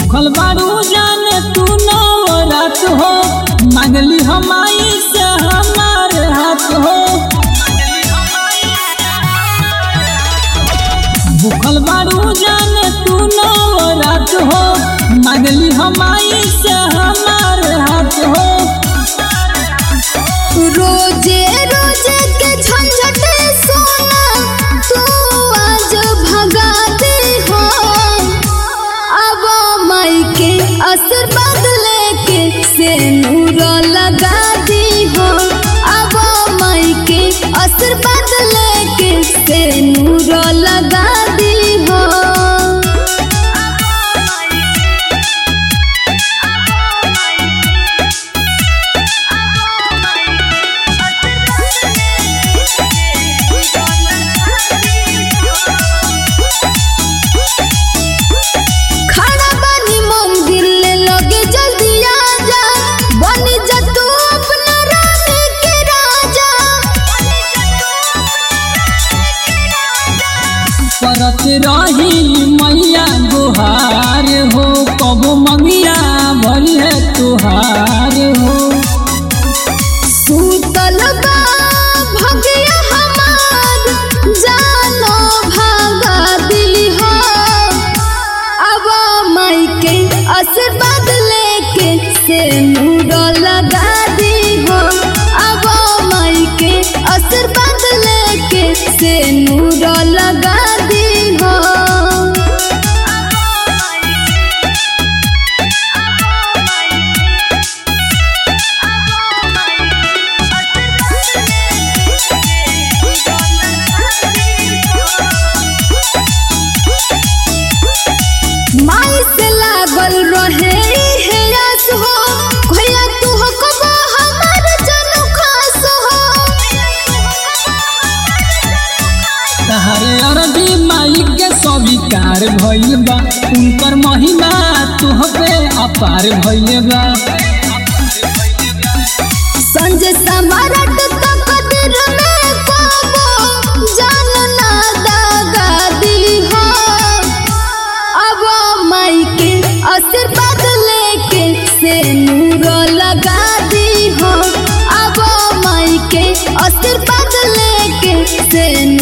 भूखल बारू जाने तू नवरात हो मांगली हमाई से हमार हाथ हो भूखल बारू जाने तू नवरात हो मांगली हमाई से हमार हाथ हो रोजे रोजे के झंझट सोना तू आज भगा दे हो अब माई के आशीर्वाद लेके से नूर लगा दी हो अब माई के आशीर्वाद लेके से नूर लगा दी हो खड़ा बानी मंदिर ले लगे जल्दी आजा बनी जा तू अपना रानी के राजा करत रही मैया गुहार हो कबो मंगिया भरी है तुहार हो सूतल बा भगिया हमार जानो भागा दिली हो अब माई के आशीर्वाद लेके से नूर लगा दी हो अब माई के आशीर्वाद लेके से नूर लगा दी हो माई से लागल रहे हे आस हो भैया तू हो कबो हमार जनू खास हो तहारे अरबी माई के स्वीकार भइल बा उनकर महिमा तुह पे अपार भइल बा संजय समारट तो कदर में कबो जान ना दागा दी हो अब माई के आशीर्वाद लेके से नूर लगा दी हो अब माई के आशीर्वाद लेके से